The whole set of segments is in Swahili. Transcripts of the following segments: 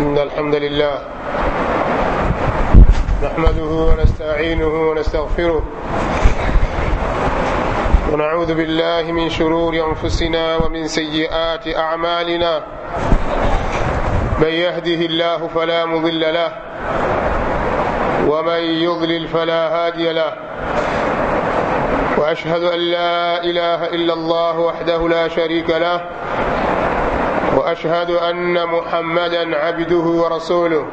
إن الحمد لله نحمده ونستعينه ونستغفره ونعوذ بالله من شرور أنفسنا ومن سيئات أعمالنا من يهده الله فلا مضل له ومن يضلل فلا هادي له وأشهد أن لا إله إلا الله وحده لا شريك له واشهد ان محمدا عبده ورسوله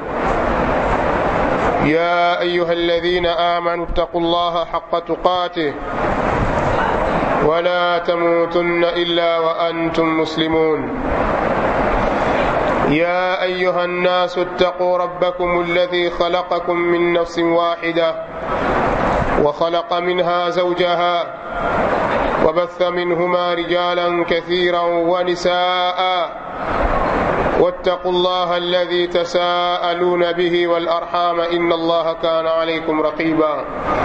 يا ايها الذين امنوا اتقوا الله حق تقاته ولا تموتن الا وانتم مسلمون يا ايها الناس اتقوا ربكم الذي خلقكم من نفس واحده وخلق منها زوجها وبث منهما رجالا كثيرا ونساء واتقوا الله الذي تساءلون به والارحام ان الله كان عليكم رقيبا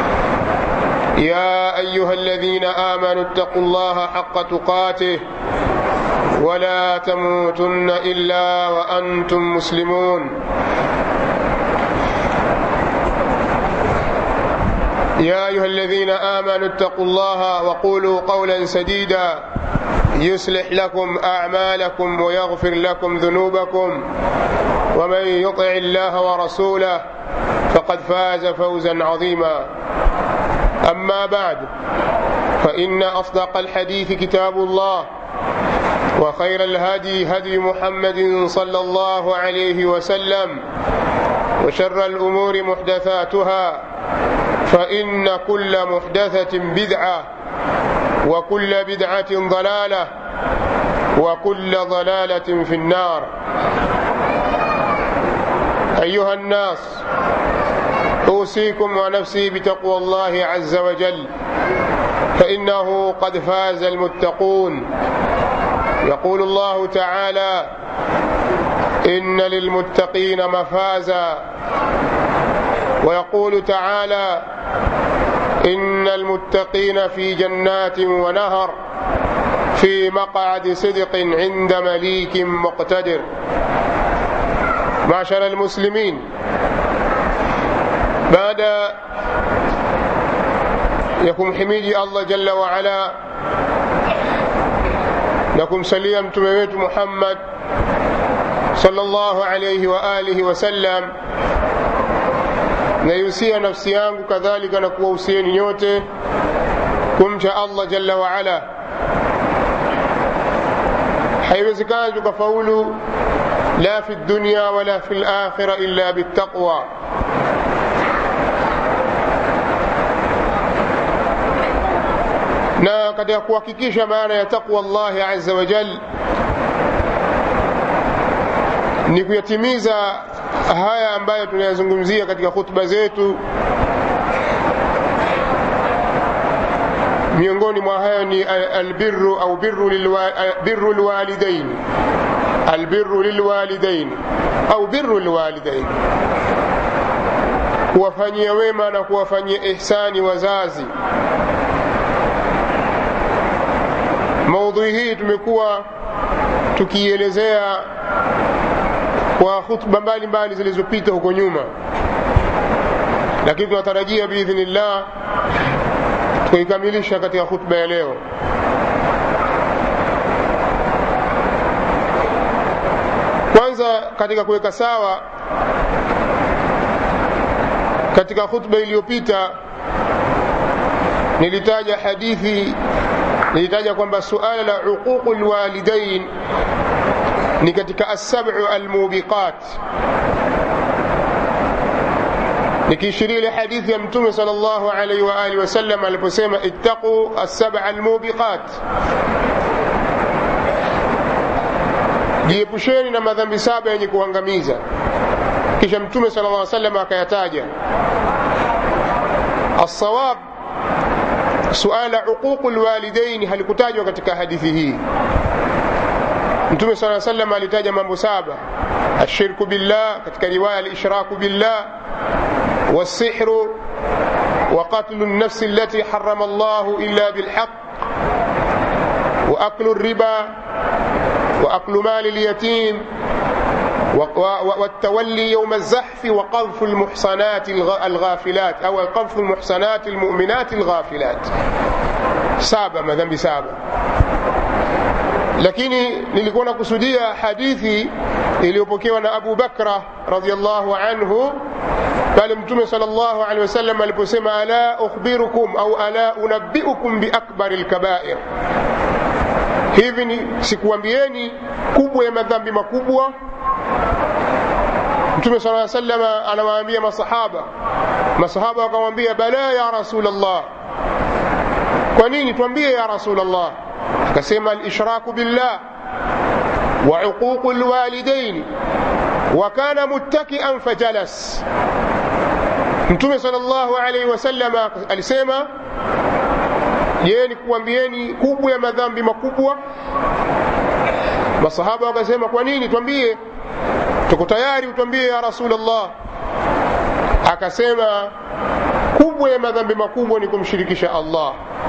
يا ايها الذين امنوا اتقوا الله حق تقاته ولا تموتن الا وانتم مسلمون يا ايها الذين امنوا اتقوا الله وقولوا قولا سديدا يصلح لكم اعمالكم ويغفر لكم ذنوبكم ومن يطع الله ورسوله فقد فاز فوزا عظيما اما بعد فان اصدق الحديث كتاب الله وخير الهدي هدي محمد صلى الله عليه وسلم وشر الامور محدثاتها فإن كل محدثة بدعة وكل بدعة ضلالة وكل ضلالة في النار أيها الناس أوصيكم ونفسي بتقوى الله عز وجل فإنه قد فاز المتقون يقول الله تعالى إن للمتقين مفازا ويقول تعالى إن المتقين في جنات ونهر في مقعد صدق عند مليك مقتدر معشر المسلمين بعد يكم حميدي الله جل وعلا لكم سليم تميت محمد صلى الله عليه وآله وسلم naihusia nafsi yangu kadhalika na kuwahusieni nyote kumcha allah jalla waala haiwezekani tukafaulu la fi dunya wala fi lakhira illa bitaqwa na katika kuhakikisha maana ya taqwa llahi aza wajal ni kuyatimiza haya ambayo tunayazungumzia katika khutba zetu miongoni mwa hayo ni albirru au birru lwalidain albirru lilwalidain au birru lwalidain kuwafanyia wema na kuwafanyia ihsani wazazi maudhui hii tumekuwa tukiielezea kwa khutba mbalimbali zilizopita huko nyuma lakini tunatarajia biidhnillah tukaikamilisha katika khutba ya leo kwanza katika kuweka sawa katika khutba iliyopita nilitaja hadithi nilitaja kwamba suala la uququ lwalidain ni katika assabu almubiqat nikiishiria ile hadithi ya mtume sal llahu alaihi waalihi wasallam aliposema ittaquu assaba almubiqat jiepusheni na madhambi saba yenye kuangamiza kisha mtume sal llah salam akayataja alsawab suala uququ lwalidaini halikutajwa katika hadithi hii mtume saa salam alitaja mambo saba ashirku billah katika riwaya alishraku billah والسحر وقتل النفس التي حرم الله إلا بالحق وأكل الربا وأكل مال اليتيم والتولي يوم الزحف وقذف المحصنات الغافلات أو قذف المحصنات المؤمنات الغافلات saba madhambi saba lakini nilikuwa nakusudia hadithi iliyopokewa na abu bakra radiallahu anhu pale mtume sal llahu alehi wasallam aliposema ala ukhbirukum au ala unabiukum biakbari lkabair hivi ni sikuambieni kubwa ya madhambi makubwa mtume sala salama anawaambia masahaba masahaba wakamwambia bala ya rasul llah kwa nini twambie ya rasul llah akasema alishraku billah wa uququ lwalidaini wa kana muttakian fajalas mtume sal llahu alaihi wasalama alisema je ni kuambieni kubwa ya madhambi makubwa masahaba wakasema kwa nini twambie tuko tayari utwambie ya rasulllah akasema kubwa ya madhambi makubwa ni kumshirikisha allah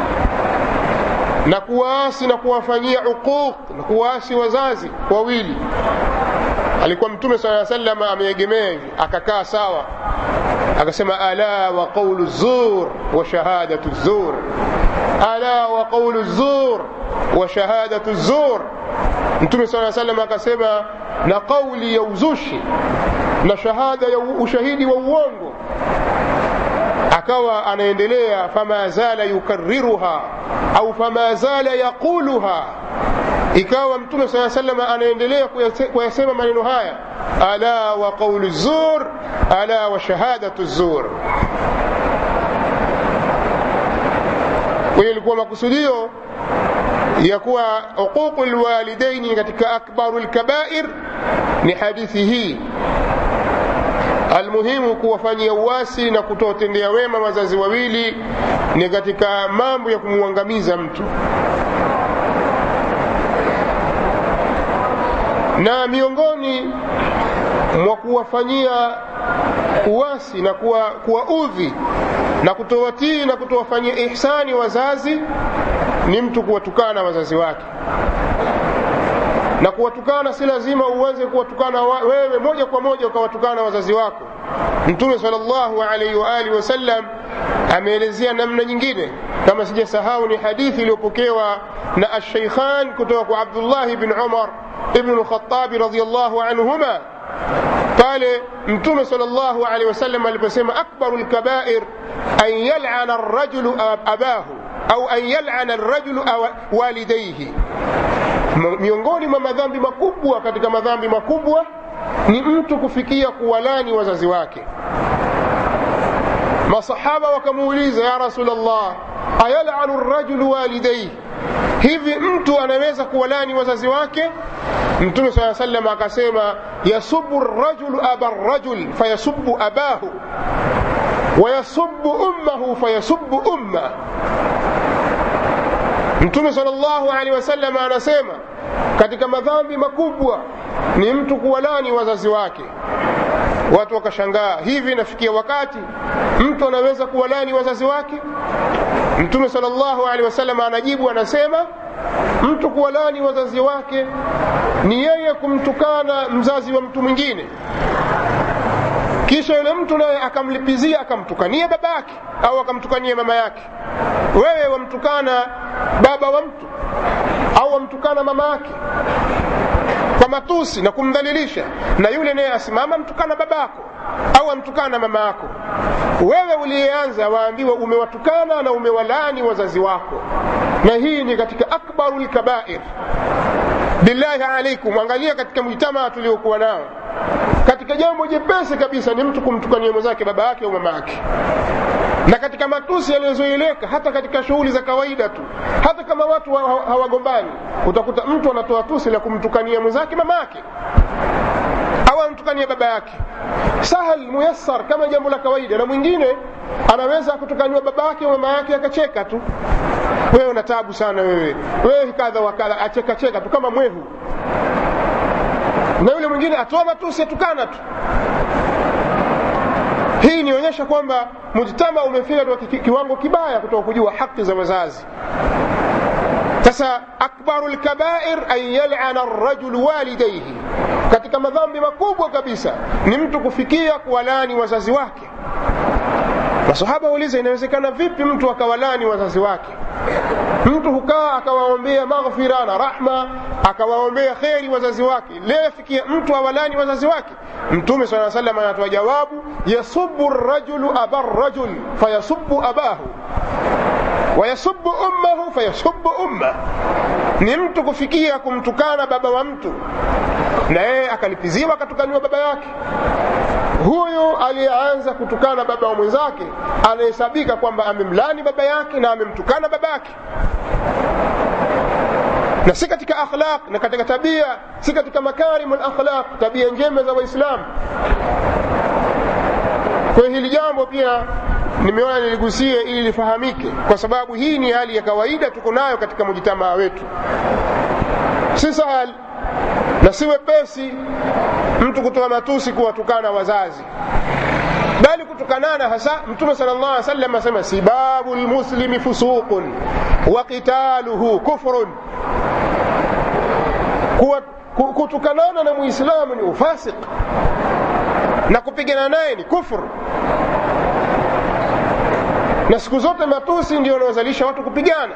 na kuwaasi na kuwafanyia uquq na kuwaasi wazazi wawili alikuwa mtume saa salam ameegemea hivi akakaa sawa akasema ala wa qaulu zur wa shahadatu zur ala wa qaulu zur wa shahadatu zur mtume saa salam akasema na qauli ya uzushi na shahada ya ushahidi wa uongo akawa anaendelea fama zala yukariruha au fama zala yaquluha ikawa mtume saa salam anaendelea kuyasema maneno haya ala wa qaulu zur ala wa shahadatu zur kwahiyo ilikuwa makusudio ya kuwa uququ lwalidaini katika akbaru lkabair ni hadithi hii almuhimu kuwafanyia uwasi na kutotendea wema wazazi wawili ni katika mambo ya kumwangamiza mtu na miongoni mwa kuwafanyia uwasi na kuwaudhi na kutowatii na kutowafanyia ihsani wazazi ni mtu kuwatukana wazazi wake na kuwatukana si lazima uanze kuwatukana wewe moja kwa moja ukawatukana wazazi wako mtume salllahu alaihi waalihi wasallam ameelezea namna nyingine kama sijasahau ni hadithi iliyopokewa na asheikhan kutoka kwa abdullahi bn umar ibnu lkhatabi radiallahu anhuma pale mtume salllahu alaihi wasallam aliposema akbaru lkabair an yalana rajulu abahu au an yalana rajulu walidaihi miongoni mwa madhambi makubwa katika madhambi makubwa ni mtu kufikia kuwalani wazazi wake masahaba wakamuuliza ya rasulllah ayalanu rajulu walidaihi hivi mtu anaweza kuwalani wazazi wake mtume saa salam akasema yasubu rajulu aba rajul fayasubu abahu wayasubu ummahu fayasubu ummah mtume sal llahu alehi wasallam anasema katika madhambi makubwa ni mtu kuwalani wazazi wake watu wakashangaa hivi inafikia wakati mtu anaweza kuwalani wazazi wake mtume sal llahu alehi wasallam anajibu anasema mtu kuwalani wazazi wake ni yeye kumtukana mzazi wa mtu mwingine kisha yule mtu naye akamlipizia akamtukania baba yake au akamtukania mama yake wewe wamtukana baba wa mtu au wamtukana mama yake kwa matusi na kumdhalilisha na yule naye asimama mtukana babako au amtukana mama yako wewe uliyeanza waambiwa umewatukana na umewalani wazazi wako na hii ni katika akbaru lkabair billahi alaikum angalia katika mujtamaa tuliokuwa nao katika jambo jepesi kabisa ni mtu kumtukania mwenzake baba yake au mama yake na katika matusi yaliyozoeleka hata katika shughuli za kawaida tu hata kama watu hawagombani utakuta mtu anatoa tusi la kumtukania mwenzake mama yake au amtukania baba yake sahal muyassar kama jambo la kawaida na mwingine anaweza kutukaniwa baba yake au mama yake akacheka tu wewe una tabu sana wewe wewe kadha wa kadha achekacheka tu kama mwehu na yule mwingine atoa matusi atukana tu hii inaonyesha kwamba mujtama umefika katika kiwango kibaya kutoka kujua haki za wazazi sasa akbaru lkabair an yalana rajulu walidaihi katika madhambi makubwa kabisa ni mtu kufikia kuwalani wazazi wake masahaba wauliza inawezekana vipi mtu akawalani wazazi wake mtu hukaa akawaombea maghfira na rahma akawaombea kheri wazazi wake leo fikia mtu awalani wazazi wake mtume saa salam anatoa jawabu yasubu rajulu aba rajul fayasubu abahu wayasubu ummahu fayasubu umma ni mtu kufikia kumtukana baba wa mtu na yeye akalipiziwa akatukaniwa baba yake huyu aliyeanza kutukana baba wa mwenzake anahesabika kwamba amemlani baba yake na amemtukana baba yake na si katika akhlaq na katika tabia si katika makarimu lakhlaq tabia njema za waislamu kwa hili jambo pia nimeona niligusie ili lifahamike kwa sababu hii ni hali ya kawaida tuko nayo katika mujitamaa wetu si sahal na si wepesi mtu kutoa matusi kuwatukana wazazi bali kutukanana hasa mtume sala llah salam asema sibabu lmuslimi fusuqun wa qitaluhu kufrun kutukanana na muislamu ni ufasiq na kupigana naye ni kufru na siku zote matusi ndio wanaozalisha watu kupigana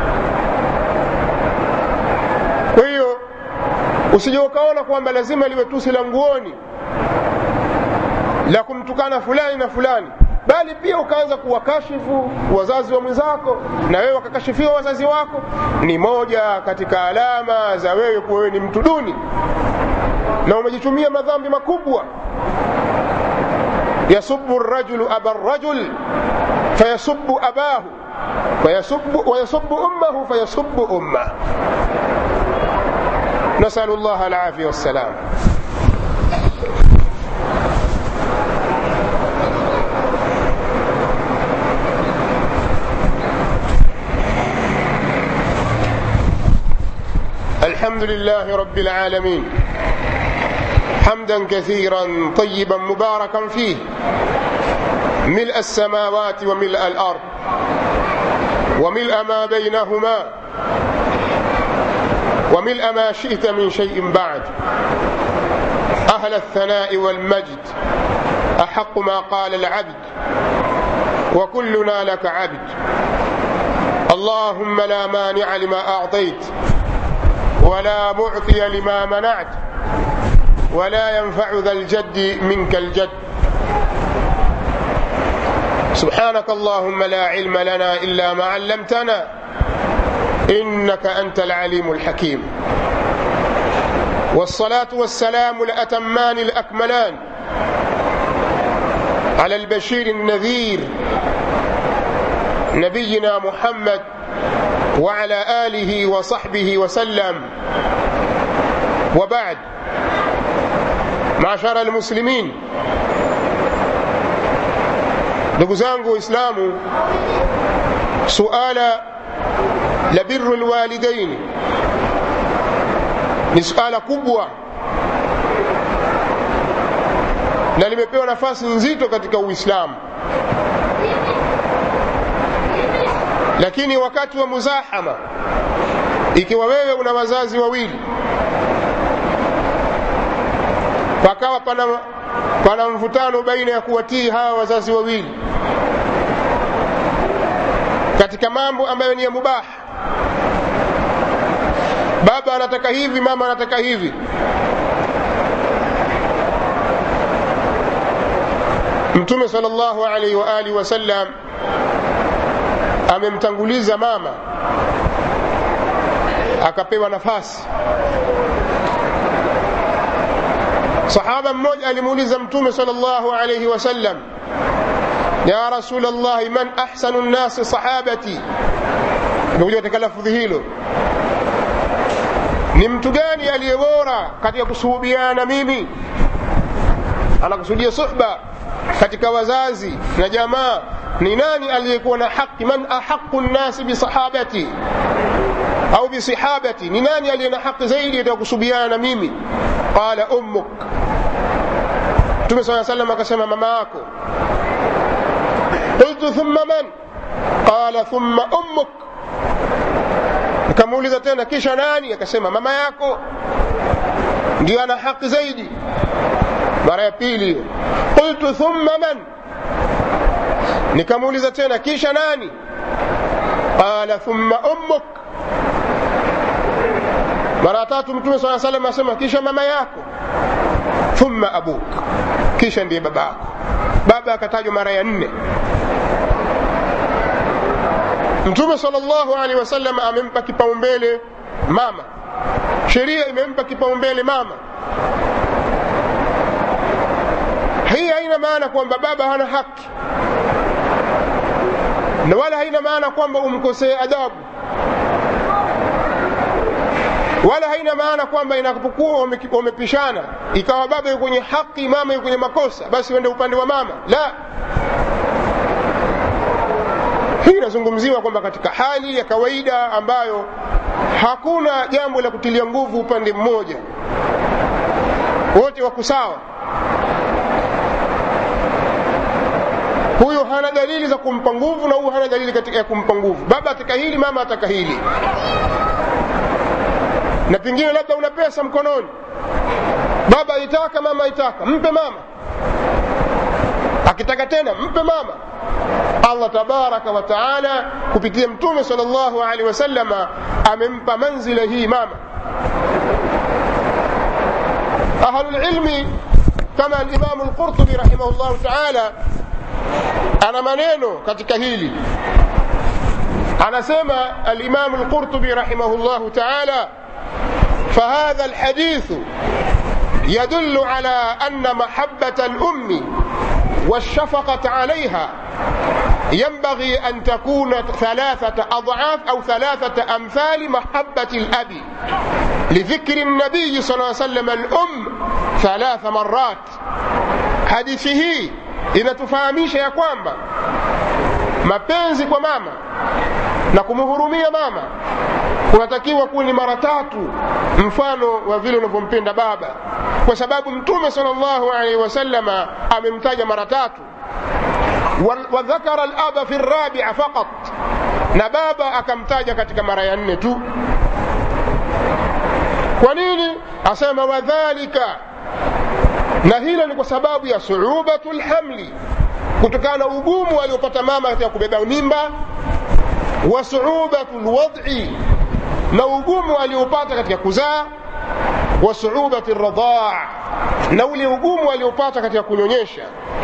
kwa hiyo usije ukaona kwamba lazima liwe tusi la nguoni la kumtukana fulani na fulani bali pia ukaanza kuwakashifu wazazi wa mwenzako na wewe wakakashifiwa wazazi wako ni moja katika alama za wewe kuwa wewe ni mtu duni na umejitumia madhambi makubwa yasubu rajulu aba rajul fayasubu abahu wayasubu ummahu fayasubu ummah نسأل الله العافية والسلام الحمد لله رب العالمين حمدا كثيرا طيبا مباركا فيه ملء السماوات وملء الأرض وملء ما بينهما وملء ما شئت من شيء بعد أهل الثناء والمجد أحق ما قال العبد وكلنا لك عبد اللهم لا مانع لما أعطيت ولا معطي لما منعت ولا ينفع ذا الجد منك الجد سبحانك اللهم لا علم لنا إلا ما علمتنا إنك أنت العليم الحكيم والصلاة والسلام الأتمان الأكملان على البشير النذير نبينا محمد وعلى آله وصحبه وسلم وبعد معشر المسلمين ndugu zangu waislamu suala la biru lwalidaini ni suala kubwa na limepewa nafasi nzito katika uislamu lakini wakati wa muzahama ikiwa wewe una wazazi wawili pakawa pana, pana mvutano baina ya kuwatii hawa wazazi wawili katika mambo ambayo ni ya mubaha baba anataka hivi mama anataka hivi mtume sal llahu alaihi waalihi wasallam amemtanguliza mama akapewa nafasi sahaba mmoja alimuuliza mtume sal llahu alaihi wasallam ya rasul llahi man ahsanu nnasi sahabati imekuja katika lafudhi hilo ni mtu gani aliye bora katika kusuhubiana na mimi anakusudia suhba katika wazazi na jamaa ni nani aliyekuwa na haki man ahaqu nnasi bisahabati au bisihabati ni nani aliye na haki zaidi katika kusuhubiana na mimi qala ummuk mtume saa salam akasema mama yako qultu thumma man qala thumma ummuk nikamuuliza tena kisha nani akasema mama yako ndio ana haki zaidi mara ya pili hiyo qultu thumma man nikamuuliza tena kisha nani qala thumma ummuk mara ya tatu mtume saa salam asema kisha mama yako thumma abuk kisha ndiye baba yako baba akatajwa mara ya nne mtume salllahu alehi wasallam amempa kipaumbele mama sheria imempa kipaumbele mama hii haina maana kwamba baba hana haki na wala haina maana kwamba umkosee adabu wala haina maana kwamba inapokuwa wamepishana ikawa baba yuko kwenye haki mama yuko kwenye makosa basi uende upande wa mama la hii inazungumziwa kwamba katika hali ya kawaida ambayo hakuna jambo la kutilia nguvu upande mmoja wote wako sawa huyu hana dalili za kumpa nguvu na huyu hana dalili katika ya kumpa nguvu baba ataka hili mama ataka hili na pengine labda una pesa mkononi baba aitaka mama aitaka mpe mama akitaka tena mpe mama allah tabaraka wa taala kupitia mtume sal llahu alehi wasalama amempa manzila hii mama ahlulilmi kama alimamu lqurtubi rahimahu llahu taala ana maneno katika hili anasema alimamu lqurtubi rahimahu llahu taala فهذا الحديث يدل على أن محبة الأم والشفقة عليها ينبغي أن تكون ثلاثة أضعاف أو ثلاثة أمثال محبة الأب لذكر النبي صلى الله عليه وسلم الأم ثلاث مرات حديثه inatufahamisha ya kwamba mapenzi kwa mama na kumhurumia mama kunatakiwa kuwa ni mara tatu mfano wa vile unavyompenda baba kwa sababu mtume sal llahu alaihi wasalama amemtaja mara tatu wadhakara laba fi rabia faqat na baba akamtaja katika mara ya nne tu kwa nini asema wadhalika na hilo ni kwa sababu ya suubatu lhamli kutokana na ugumu aliopata mama katika kubeba mimba wa suubatu lwad'i na ugumu aliopata katika kuzaa wa suubati radhaa na ule ugumu aliopata katika kunyonyesha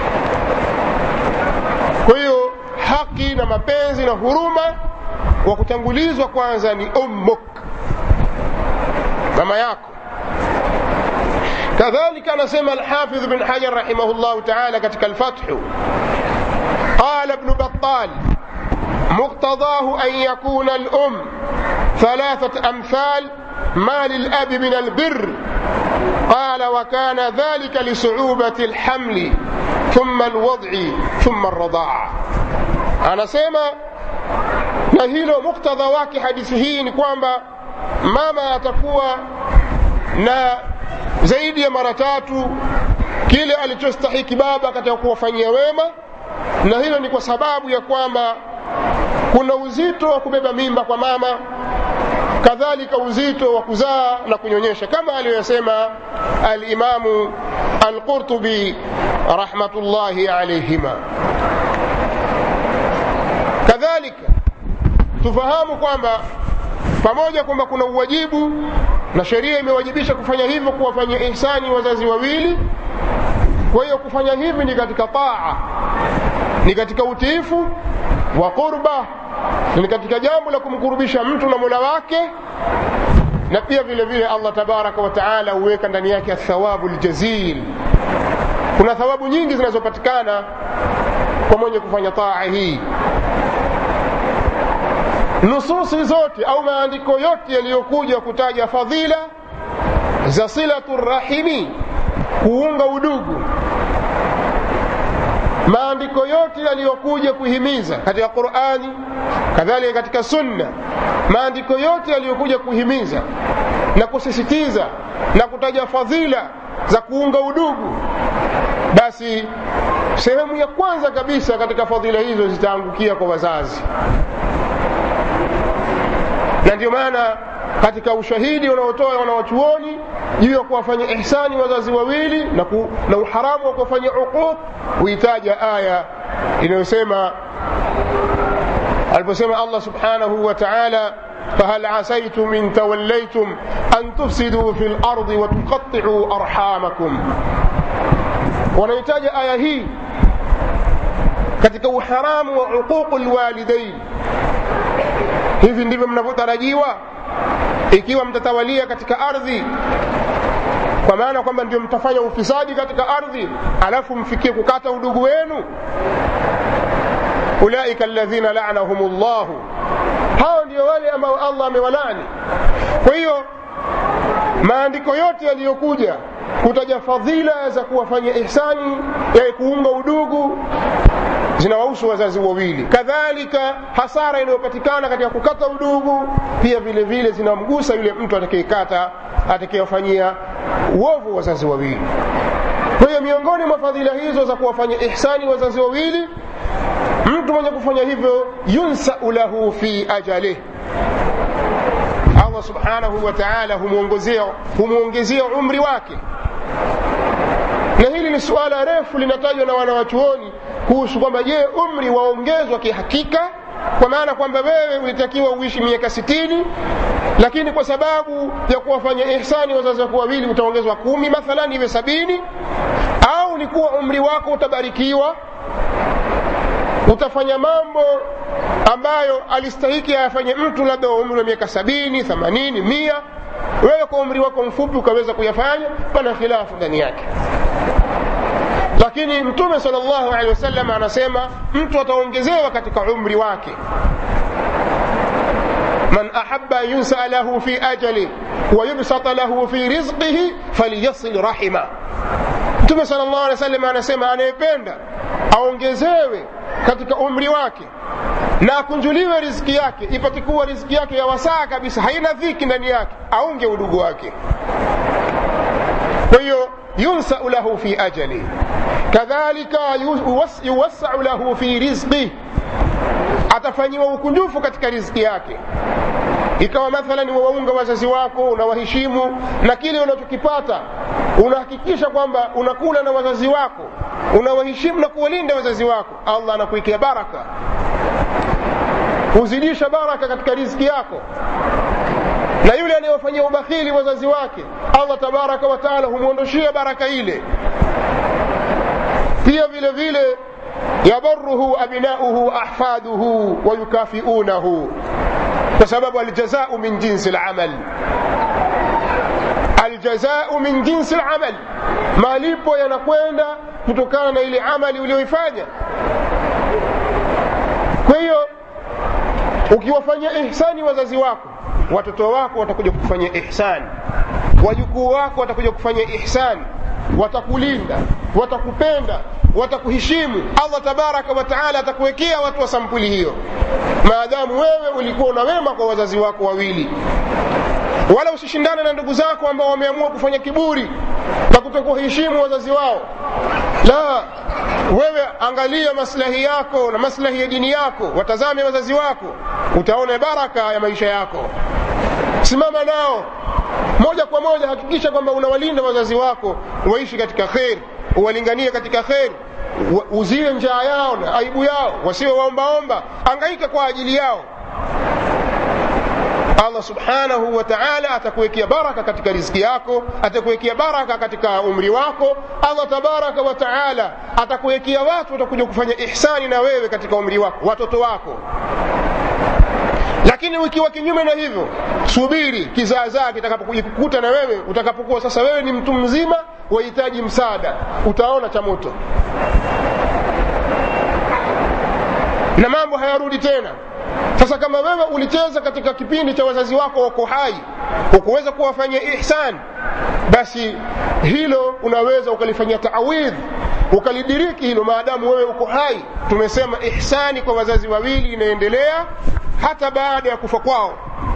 kwa hiyo haki na mapenzi na huruma wa kutangulizwa kwanza ni ummuk mama yako كذلك نسمى الحافظ بن حجر رحمه الله تعالى كتك الفتح قال ابن بطال مقتضاه أن يكون الأم ثلاثة أمثال ما للأب من البر قال وكان ذلك لصعوبة الحمل ثم الوضع ثم الرضاعة أنا سيما نهيلو مقتضى wake hadithi hii ni kwamba mama atakuwa na zaidi ya mara tatu kile alichostahiki baba katika kuwafanyia wema na hilo ni kwa sababu ya kwamba kuna uzito wa kubeba mimba kwa mama kadhalika uzito wa kuzaa na kunyonyesha kama aliyoyasema alimamu alqurtubi rahmatullahi alaihima kadhalika tufahamu kwamba pamoja kwamba kuna uwajibu na sheria imewajibisha kufanya hivyo kuwafanyia ihsani wazazi wawili kwa hiyo kufanya hivi ni katika taa ni katika utiifu wa qurba ni katika jambo la kumkurubisha mtu na mola wake na pia vile vile allah tabaraka wa taala huweka ndani yake athawabu ljazil kuna thawabu nyingi zinazopatikana kwa mwenye kufanya taa hii nususi zote au maandiko yote yaliyokuja kutaja fadhila za silatu rahimi kuunga udugu maandiko yote yaliyokuja kuhimiza katika qurani kadhalika katika sunna maandiko yote yaliyokuja kuhimiza na kusisitiza na kutaja fadhila za kuunga udugu basi sehemu ya kwanza kabisa katika fadhila hizo zitaangukia kwa wazazi na ndio maana katika ushahidi unaotoa wanawachuoni juu ya kuwafanya ihsani wazazi wawili na, ku, na uharamu wa kuwafanya uquq huitaja aya inayosema aliposema allah subhanahu wa taala فهل عسيتم إن توليتم أن تفسدوا في الأرض وتقطعوا أرحامكم wanahitaji aya hii katika uharamu wa uququ lwalidain hivi ndivyo mnavyotarajiwa ikiwa mtatawalia katika ardhi kwa maana kwamba ndio mtafanya ufisadi katika ardhi alafu mfikie kukata udugu wenu ulaika alladhina lanahum llahu hao ndio wale ambao allah amewalani kwa hiyo maandiko yote yaliyokuja kutaja fadhila za kuwafanya ihsani ya kuunga udugu zinawahusu wazazi wawili kadhalika hasara inayopatikana katika kukata udugu pia vile vile zinamgusa yule mtu atakayekata atakayewafanyia uovu wazazi wawili kwa hiyo miongoni mwa fadhila hizo za kuwafanya ihsani wazazi wawili mtu mwenye kufanya hivyo yunsau lahu fi ajalih allah subhanahu wa taala humwongezea umri wake na hili ni suala refu linatajwa na wanawachuoni kuhusu kwamba je umri waongezwa kihakika kwa maana kwamba wewe ulitakiwa uishi miaka sitini lakini kwa sababu ya kuwafanya ihsani wazazi wako wawili utaongezwa kumi mathalan iwe sabini au ni kuwa umri wako utabarikiwa utafanya mambo ambayo alistahiki ayafanye mtu labda wa umri wa miaka sabini themanini mia wewe kwa umri wako mfupi ukaweza kuyafanya pana khilafu ndani yake lakini mtume sal llahu alehi wasallam anasema mtu ataongezewa katika umri wake man ahaba an yunsaa lahu fi ajali wayubsata lahu fi rizqihi falyasil rahima mtume sal llahu alehi wasallam anasema anayependa aongezewe katika umri wake na akunjuliwe riziki yake ipate kuwa riziki yake ya wasaa kabisa haina dhiki ndani yake aunge udugu wake kwa hiyo yunsau lahu fi ajali kadhalika yuwassau lahu fi rizqih atafanyiwa ukunjufu katika riziki yake ikawa mathalan wawaunga wazazi wako unawaheshimu na kile unachokipata unahakikisha kwamba unakula na wazazi wako unawaheshimu na kuwalinda wazazi wako allah anakuikia baraka huzidisha baraka katika riziki yako na yule anayewafanyia ubakhili wazazi wake allah tabaraka wataala humwondoshia baraka ile pia vile vile yabaruhu abnauhu ahfaduhu wayukafiunahu kwa sababu aljazau min jinsi lamal aljazau min jinsi lamal malipo yanakwenda kutokana na ile amali uliyoifanya kwa hiyo ukiwafanyia ihsani wazazi wako watoto wako watakuja kufanyia ihsani wajukuu wako watakuja kufanya ihsani watakulinda watakupenda watakuheshimu allah tabaraka wataala atakuwekea watu wa sampuli hiyo maadamu wewe ulikuwa una wema kwa wazazi wako wawili wala usishindane na ndugu zako ambao wameamua kufanya kiburi na kutokuheshimu wazazi wao la wewe angalia maslahi yako na maslahi ya dini yako watazame wazazi wako utaona baraka ya maisha yako simama nao moja kwa moja hakikisha kwamba unawalinda wazazi wako waishi katika kheri uwalinganie katika kheri uzie njaa yao na aibu yao wasiwe waombaomba angaika kwa ajili yao allah subhanahu wa taala atakuwekea baraka katika riziki yako atakuwekea baraka katika umri wako allah tabaraka wa taala atakuwekea watu watakuja kufanya ihsani na wewe katika umri wako watoto wako lakini ukiwa kinyume na hivyo subiri kizaazaa kitakapokuja kukuta na wewe utakapokuwa sasa wewe ni mtu mzima wahitaji msaada utaona cha moto na mambo hayarudi tena sasa kama wewe ulicheza katika kipindi cha wazazi wako wako hai ukuweza kuwafanyia ihsan basi hilo unaweza ukalifanyia taawidh ukalidiriki hilo maadamu wewe uko hai tumesema ihsani kwa wazazi wawili inaendelea hata baada ya kufa kwao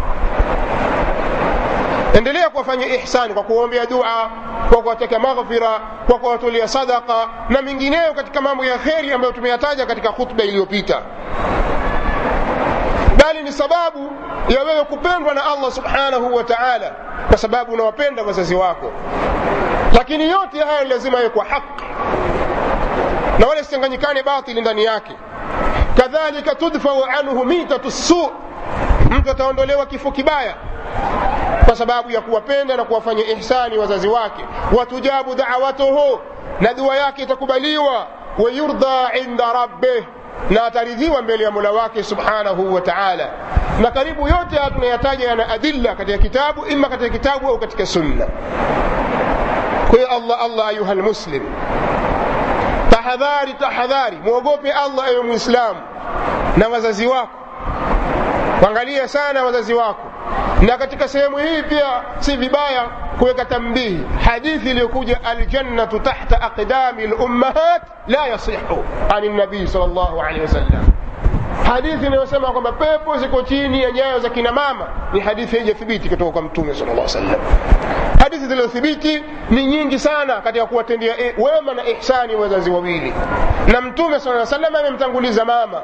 endelea kuwafanya ihsani kwa kuombea dua kwa kuwatakia maghfira kwa kuwatolea sadaka na mengineyo katika mambo ya kheri ambayo tumeyataja katika khutba iliyopita bali ni sababu ya wewe kupendwa na allah subhanahu wa taala kwa sababu unawapenda wazazi wako lakini yote haya lazima yawe kwa haki na wala sichanganyikane batili ndani yake kadhalika tudfau anhu mitatu su mtu ataondolewa kifo kibaya kwa sababu ya kuwapenda na kuwafanya ihsani wazazi wake watujabu dawatuhu na dua yake itakubaliwa wayurdha inda rabbih na ataridhiwa mbele ya mola wake subhanahu wa taala na karibu yote haya tunayataja yana adilla katika kitabu ima katika kitabu au katika sunna kwa hiyo allah allah ayuha lmuslim tahadhari tahadhari mwogope allah ewe mwislamu na wazazi wako wangalia sana wazazi wako na katika sehemu hii pia si vibaya kuweka tambihi hadithi iliyokuja aljannatu tahta aqdami lummahat la yasihu ani nabii sal llahu alehi wasallam hadithi inayosema kwamba pepo ziko chini ya nyayo za kina mama ni hadithi haijathibiti kutoka kwa mtume sal llah sallam hadithi zilizothibiti ni nyingi sana katika kuwatendea wema na ihsani wazazi wawili na mtume saa salam amemtanguliza mama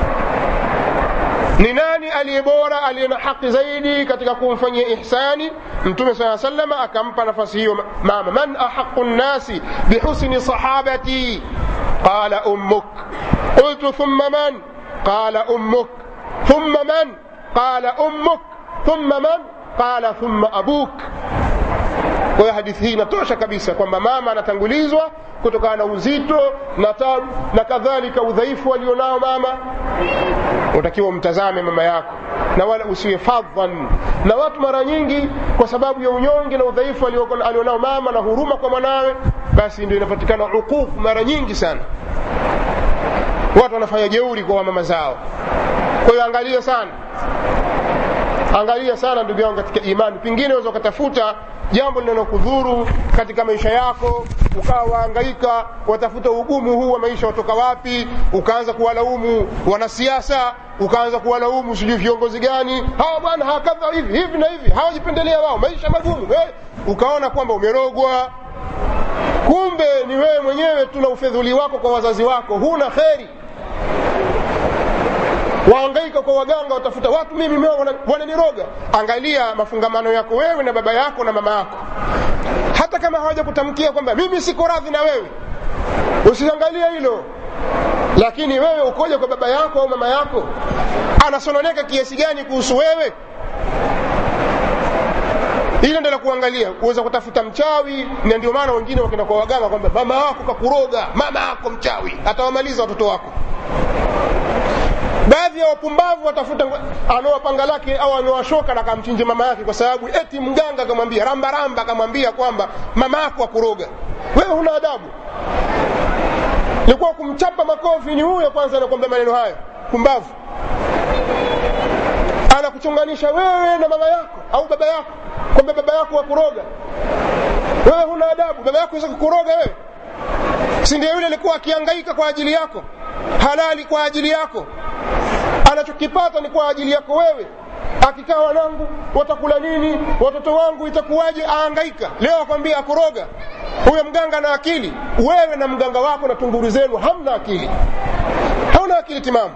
ni nani aliye bora aliye na haki zaidi katika kumfanyia ihsani mtume saa salama akampa nafasi hiyo mama man ahaqu nnasi bihusni sahabati qala ummuk qultu thumma man qala ummuk thumma man qala ummuk thumma man qala thumma abuk kwa hiyo hadithi hii inatosha kabisa kwamba mama anatangulizwa kutokana na uzito na tabu na kadhalika udhaifu alionao mama utakiwa umtazame mama yako na wala usiwe fadhan na watu mara nyingi kwa sababu ya unyonge na udhaifu alionao mama na huruma kwa mwanawe basi ndio inapatikana uquq mara nyingi sana watu wanafanya jeuri kwa mama zao kwa hiyo angalia sana angalia sana ndugu yangu katika imani pengine unaweza ukatafuta jambo linalokudhuru katika maisha yako ukawa waangaika watafuta ugumu huu wa maisha watoka wapi ukaanza kuwalaumu wanasiasa ukaanza kuwalaumu sijui viongozi gani hawa bwana hawakadha hivi hivi na hivi hawajipendelea wao maisha magumu hey. ukaona kwamba umerogwa kumbe ni wewe mwenyewe tu na ufedhuli wako kwa wazazi wako huna kheri waangaika kwa waganga watafuta watu mimi wananiroga angalia mafungamano yako wewe na baba yako na mama yako hata kama hawaja kutamkia kwamba mimi siko radhi na wewe usiangalie hilo lakini wewe ukoja kwa baba yako au mama yako anasononeka kiasi gani kuhusu wewe hilo ndio la kuangalia kuweza kutafuta mchawi na ndio maana wengine wakenda kwa waganga kwamba mama wako kakuroga mama yako mchawi atawamaliza watoto wako baadhi ya wapumbavu watafuta anoa panga lake au anoa shoka na akamchinje mama yake kwa sababu eti mganga akamwambia ramba ramba akamwambia kwamba mama yako akuroga wewe huna adabu ilikuwa kumchapa makofi ni huyo kwanza anakwambia maneno hayo pumbavu anakuchunganisha wewe na mama yako au baba yako kwamba baba yako wakuroga wewe huna adabu baba yako weza kukuroga wewe si ndio yule alikuwa akiangaika kwa ajili yako halali kwa ajili yako anachokipata ni kwa ajili yako wewe akikaa wanangu watakula nini watoto wangu itakuwaje aangaika leo akwambia akuroga huyo mganga na akili wewe na mganga wako na tunguru zenu hamna akili hauna akili timamu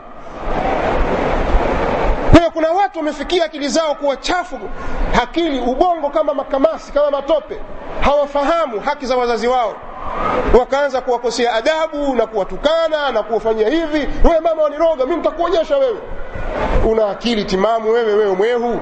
kwa hiyo kuna watu wamefikia akili zao kuwa chafu akili ubongo kama makamasi kama matope hawafahamu haki za wazazi wao wakaanza kuwakosea adabu na kuwatukana na kuwafanyia hivi wewe mama waniroga mi nitakuonyesha wewe una akili timamu wewe wewe mwehu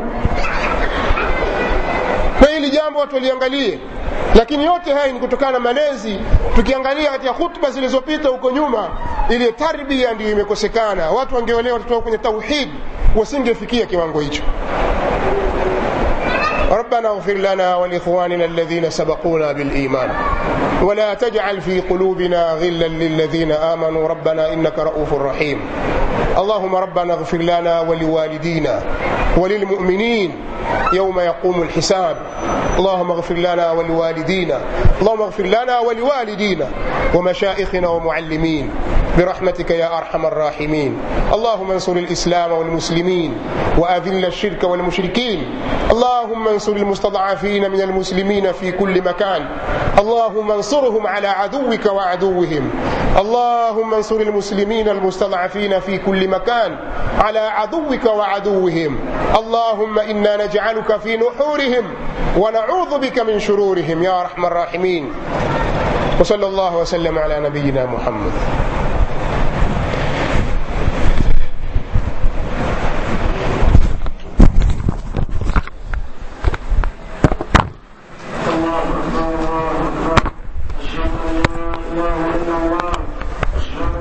kwa hili jambo watu waliangalie lakini yote haya ni kutokana na malezi tukiangalia katika hutuba zilizopita huko nyuma ile tarbia ndiyo imekosekana watu wangeolewa watoto kwenye tauhid wasingefikia kiwango hicho ربنا اغفر لنا ولإخواننا الذين سبقونا بالإيمان ولا تجعل في قلوبنا غلا للذين آمنوا ربنا إنك رؤوف رحيم اللهم ربنا اغفر لنا ولوالدينا وللمؤمنين يوم يقوم الحساب اللهم اغفر لنا ولوالدينا اللهم اغفر لنا ولوالدينا ومشائخنا ومعلمين برحمتك يا أرحم الراحمين اللهم انصر الإسلام والمسلمين وأذل الشرك والمشركين اللهم انصر المستضعفين من المسلمين في كل مكان اللهم انصرهم على عدوك وعدوهم اللهم انصر المسلمين المستضعفين في كل مكان على عدوك وعدوهم اللهم إنا نجعلك في نحورهم ونعوذ بك من شرورهم يا أرحم الراحمين وصلى الله وسلم على نبينا محمد